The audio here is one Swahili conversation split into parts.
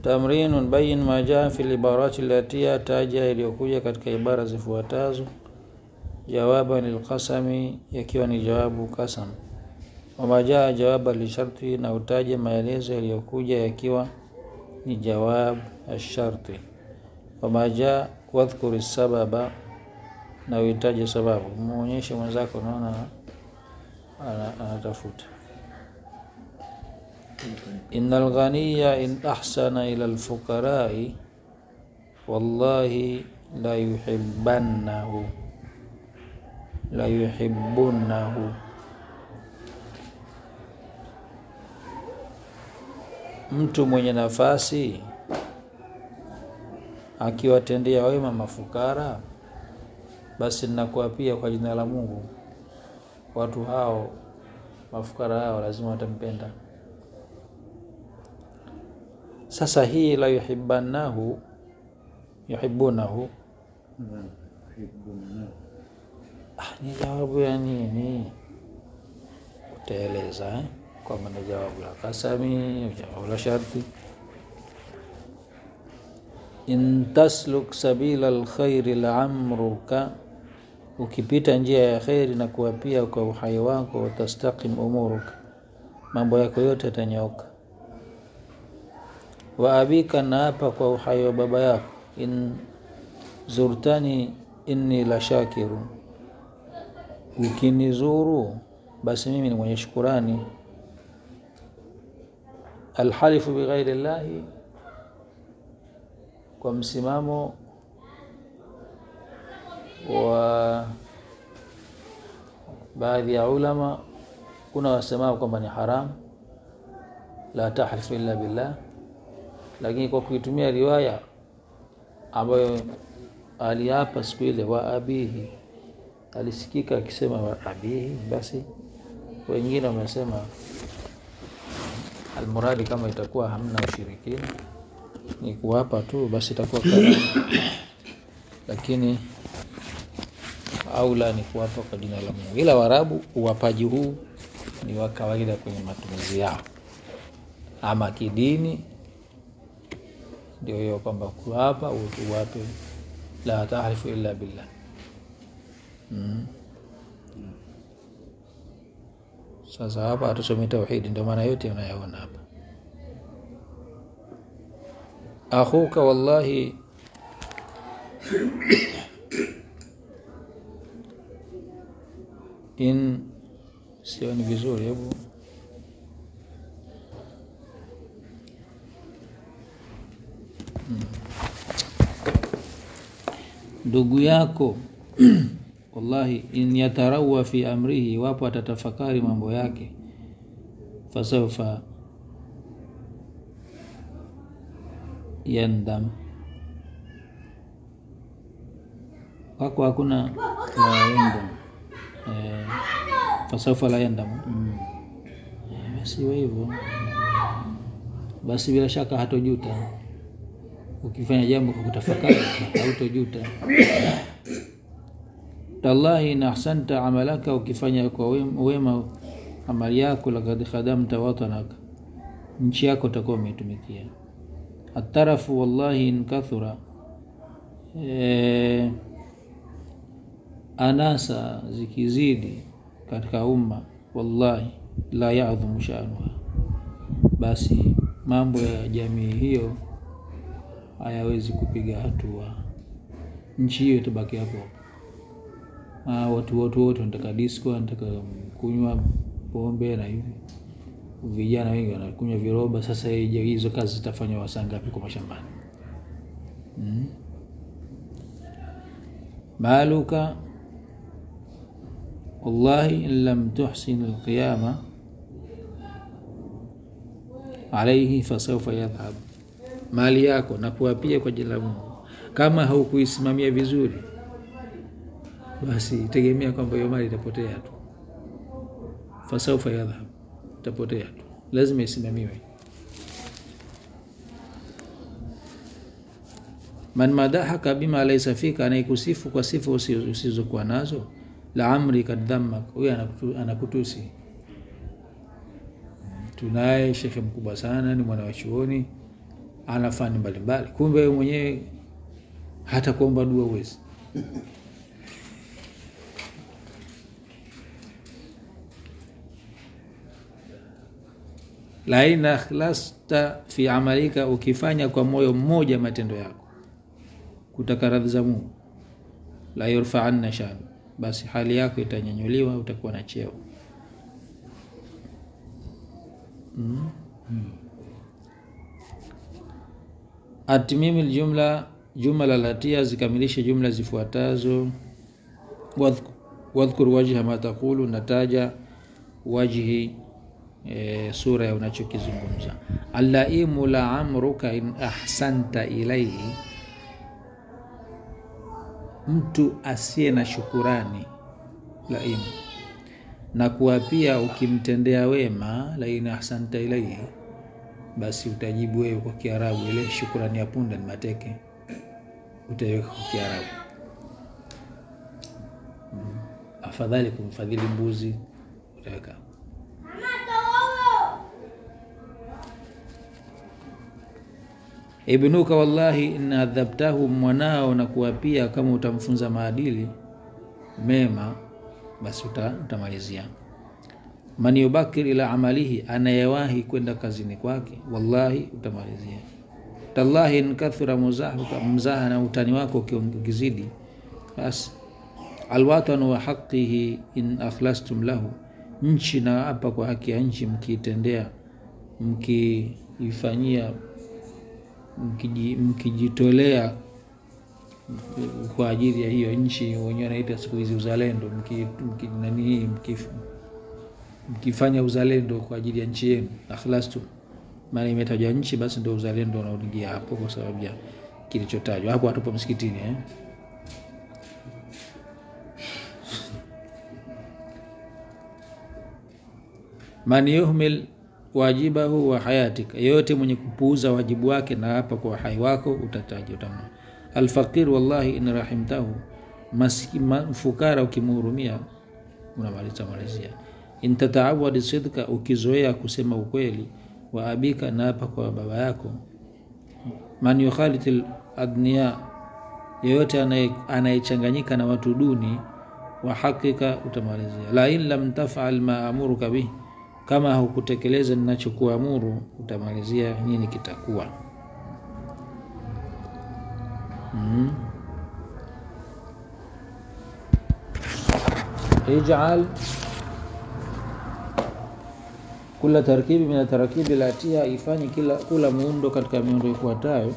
tamrinun bayin ma jaa fi libarati latia taja iliyokuja katika ibara zifuatazo jawaban lilqasami yakiwa ni jawabu kasam wama jaa jawaba lisharti na utaje maelezo yaliyokuja yakiwa ni jawab asharti wama jaa wadhkuri sababa na uhitaji sababu muonyeshe mwenzako naona anatafuta إن الغني إن أحسن إلى الفقراء والله لا يحبنه لا يحبونه mtu mwenye nafasi akiwatendea wema mafukara basi ninakuwa pia kwa jina la Mungu watu hao mafukara hao lazima watampenda sasa hii la yuhibanahu yuhibunahu ah, ni jawabu ya nini utaeleza eh? kwamba ni jawabu la kasami jawabu la sharti in tasluk sabila lkhairi laamruka ukipita njia ya kheri na kuwapia kwa uhai wako watastaqim umuruka mambo yako yote yatanyooka wa abika naapa kwa uhai wa baba yako in zurtani inni la shakiru ukinizuru basi mimi ni mwenye shukurani alhalifu bighairi llahi kwa msimamo wa baadhi ya ulama kuna wasemao kwamba ni haram la tahlifu illa billah lakini kwa kuitumia riwaya ambayo aliapa siku ile wa abihi alisikika akisema wa abihi basi wengine wamesema almuradi kama itakuwa hamna ushirikina ni kuwapa tu basi itakuwa karamu lakini aula ni kuwapa kwa jina la Mungu ila warabu uwapaji huu ni wa kawaida kwenye matumizi yao ama kidini ndio hiyo kwamba kuwapa uwape la tahlifu illa billah mm. sasa hapa hatusome tauhidi ndio maana yote unayaona hapa akhuka wallahi in sioni vizuri hebu ndugu yako wallahi in yatarawa fi amrihi wapo atatafakari mambo yake fasaufa yandam wako hakuna la yandam eh, fasaufa la yandam mm. eh, basi iwe hivyo basi bila shaka hatojuta ukifanya jambo kwa kutafakari hautojuta tallahi in ahsanta amalaka ukifanya kwa wema amali yako lakad khadamta watanaka nchi yako utakuwa umeitumikia atarafu wallahi in kathura e, anasa zikizidi katika umma wallahi la yadhumu shanuha basi mambo ya jamii hiyo hayawezi kupiga hatua nchi hiyo itabaki hapo ah, watu wote wote wanataka disco wanataka kunywa pombe na hivi vijana wengi wanakunywa viroba sasa hizo kazi zitafanywa wasaa ngapi kwa mashambani hmm? maluka wallahi in lam tuhsin alqiyama alaihi fasaufa yadhhab mali yako na kuwapia kwa jina la Mungu kama haukuisimamia vizuri basi tegemea kwamba hiyo mali itapotea tu fasaufa yadhhab itapotea tu lazima isimamiwe man madahaka bima laysa fika anayekusifu kwa sifa usizokuwa nazo la amri kadhammak huyo anakutu, anakutusi tunaye shekhe mkubwa sana ni mwana wa chuoni ana fani mbalimbali kumbe wewe mwenyewe hata kuomba dua uwezi lain akhlasta fi amalika ukifanya kwa moyo mmoja matendo yako kutaka radhi za mungu la yurfaanna shan basi hali yako itanyanyuliwa utakuwa na cheo mm. atmimi ljumla jumla latia zikamilishe jumla zifuatazo Wadhk- wadhkur wajha ma taqulu nataja wajhi e, sura ya unachokizungumza allaimu la amruka in ahsanta ilaihi mtu asiye na shukurani laimu na kuwa pia ukimtendea wema lain ahsanta ilaihi basi utajibu wewe kwa kiarabu ile shukurani ya punda ni mateke utaiweka kwa kiarabu mm. afadhali kumfadhili mbuzi utaweka ibnuka wallahi in adhabtahu mwanao na kuwapia kama utamfunza maadili mema basi uta, utamalizia man yubakir ila amalihi anayewahi kwenda kazini kwake wallahi utamalizia tallahi in kathura muzahuka mzaha na utani wako ukizidi basi alwatanu wa haqihi in akhlastum lahu nchi na hapa kwa haki ya nchi mkiitendea mkiifanyia mkiji- mkijitolea kwa ajili ya hiyo nchi wenyewe wanaita siku hizi uzalendo mki, mki, nani hii mkif, mkifanya uzalendo kwa ajili ya nchi yenu akhlastum maana imetajwa nchi basi ndio uzalendo unaoingia hapo kwa sababu ya kilichotajwa hapo hatupo msikitini eh? man yuhmil wajibahu wa hayatika yeyote mwenye kupuuza wajibu wake na hapa kwa uhai wako utataja utamna alfaqir wallahi in rahimtahu Maski- ma- fukara ukimhurumia unamaliza malizia in tataawadi sidka ukizoea kusema ukweli wa abika na hapa kwa baba yako man yukhaliti adniya yeyote anaye- anayechanganyika na watu duni wa hakika utamalizia la in lam tafal ma amuruka bih kama hukutekeleza ninachokuamuru utamalizia nini kitakuwa mm. ijal kula tarkibi min tarakibi latia ifanye kila kula muundo katika miundo ifuatayo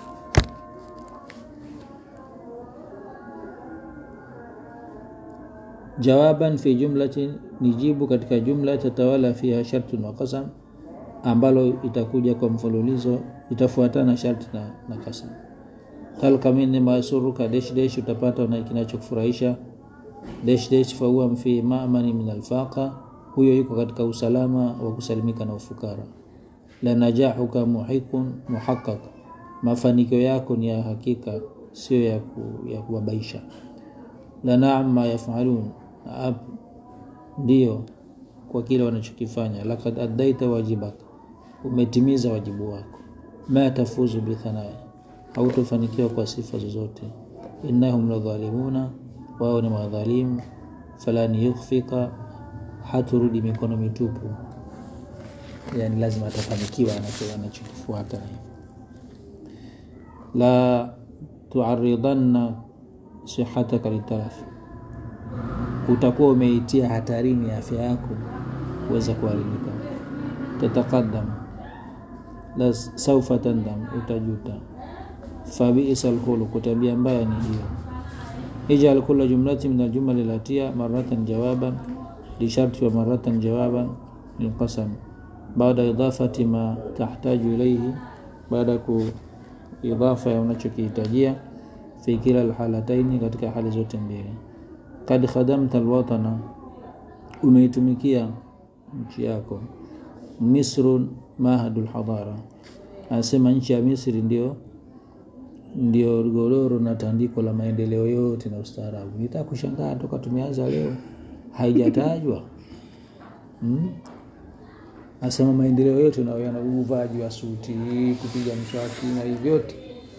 jawaban fi jumlatin ni jibu katika jumla tatawala fiha shartun wa qasam ambalo itakuja kwa mfululizo itafuatana sharti na, na kasam talka minni masuruka desh desh utapata na kinachokufurahisha desh desh fahuwa fi mamani min alfaqa huyo yuko katika usalama wa kusalimika na ufukara la najahuka muhiqun muhaqqaq mafanikio yako ni ya hakika sio ya, ku, ya kubabaisha la naam ma yafalun Ap- ndiyo kwa kile wanachokifanya lakad addaita wajibaka umetimiza wajibu wako ma tafuzu bithanai hautofanikiwa kwa sifa zozote innahum ladhalimuna wao ni madhalimu falan yukhfika haturudi mikono mitupu yani lazima atafanikiwa anacho- anachokifuata na hivyo la tuaridanna sihataka litarafi utakuwa umeitia hatarini afya yako kuweza kuharibika tatakadam la saufa tandam utajuta fabisa alkhuluq tabia mbaya ni hiyo ijal kula jumlati min aljumali latia maratan jawaban lisharti wa maratan jawaban lilqasam baada idafati ma tahtaju ilaihi baada ku idafa ya unachokihitajia fi kila alhalataini katika hali zote mbili kad khadamta alwatana umeitumikia nchi yako misrun mahadul hadara anasema nchi ya misri ndio ndio godoro na tandiko la maendeleo yote na ustaarabu nitaka kushangaa toka tumeanza leo haijatajwa hmm? asema maendeleo yote nayo yana uvaaji wa suti kupiga mswaki na hivi vyote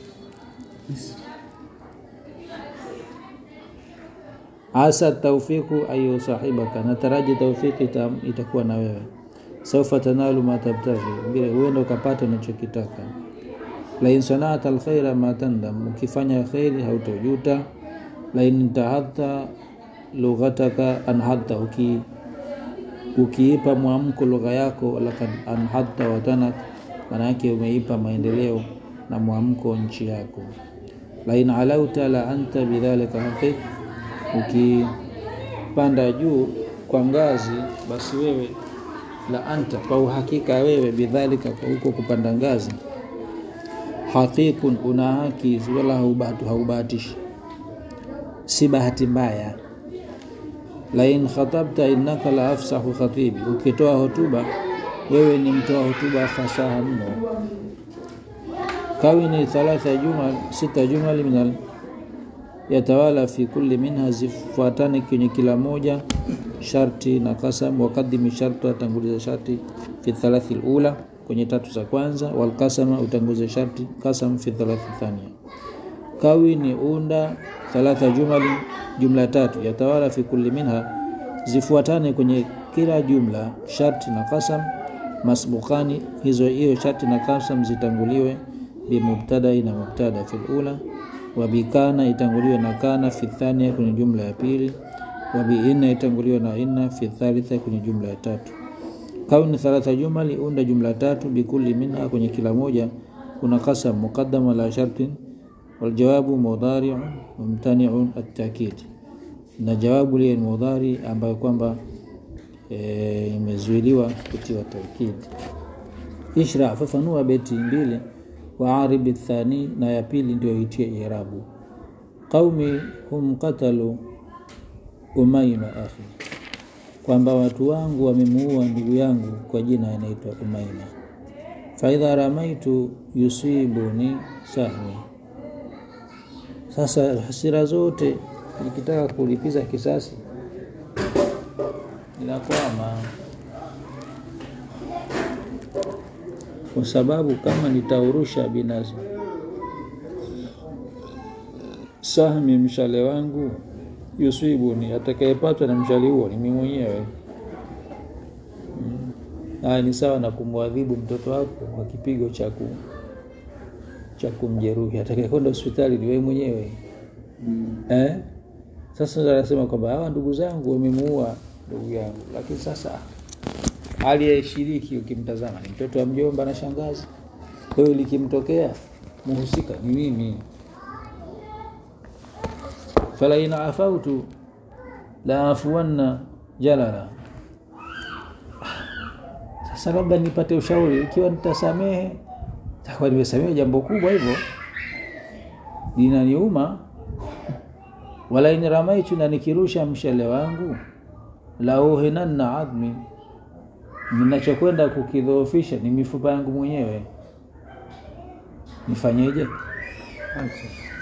asa taufiku ayu sahibaka nataraji taufiki ita, itakuwa na wewe saufa tanalu ma tabtaghi bila huenda ukapata unachokitaka lain sanata alkhaira ma tandam ukifanya khairi hautojuta lain tahadta lughataka anhadta uki ukiipa mwamko lugha yako lakad anhadta watanak manake umeipa maendeleo na mwamko nchi yako lain alauta la anta bidhalika haqiq ukipanda juu kwa ngazi basi wewe la anta kwa uhakika wewe bidhalika kwa huko kupanda ngazi haqiqun una haki wala haubahatu haubahatishi si bahati mbaya lain khatabta innaka la afsahu khatibi ukitoa hotuba wewe ni mtoa hotuba fasaha mno kawini thalatha jumal sita jumal minal yatawala fi kulli minha zifuatane kwenye kila moja sharti na kasam wakadimi sharti atanguliza sharti fi thalathi lula kwenye tatu za kwanza walkasama utanguliza sharti kasam fi thalathi thania kawi ni unda thalatha jumali jumla tatu yatawala fi kulli minha zifuatane kwenye kila jumla sharti na kasam masbukani hizo hiyo sharti na kasam zitanguliwe bimubtadai na mubtada fi lula wabikana itanguliwe na kana fi thania kwenye jumla ya pili wabiinna itanguliwe na inna fi thalitha kwenye jumla ya tatu kauni thalatha jumali unda jumla tatu bikulli minha kwenye kila moja kuna kasam muqaddama la shartin waljawabu mudhari'un mumtani'un at-ta'kid na jawabu lile ni mudhari ambayo kwamba e, imezuiliwa kutiwa taukid ishra fafanua beti mbili wa aribi thani na ya pili ndio itie irabu qaumi hum qatalu umaima akhi kwamba watu wangu wamemuua ndugu yangu kwa jina anaitwa umaima faidha ramaitu yusibuni sahmi sasa hasira zote nikitaka kulipiza kisasi inakwama kwa sababu kama nitaurusha binazi sahmi mshale wangu yusibuni atakayepatwa na mshale huo ni mimi mwenyewe haya ni sawa na kumwadhibu mtoto wako kwa kipigo cha ku cha kumjeruhi atakayekwenda hospitali ni wewe mwenyewe mm. eh? sasa anasema kwamba hawa ndugu zangu wamemuua ndugu yangu lakini sasa aliyeshiriki ukimtazama ni mtoto wa mjomba na shangazi kwa hiyo likimtokea muhusika ni mimi falaina afautu la afuanna jalala sasa labda nipate ushauri ikiwa nitasamehe takuwa nimesamehe jambo kubwa hivyo linaniuma wala in ramaitu na nikirusha mshale wangu la uhinanna admi ninachokwenda kukidhoofisha ni mifupa yangu mwenyewe nifanyeje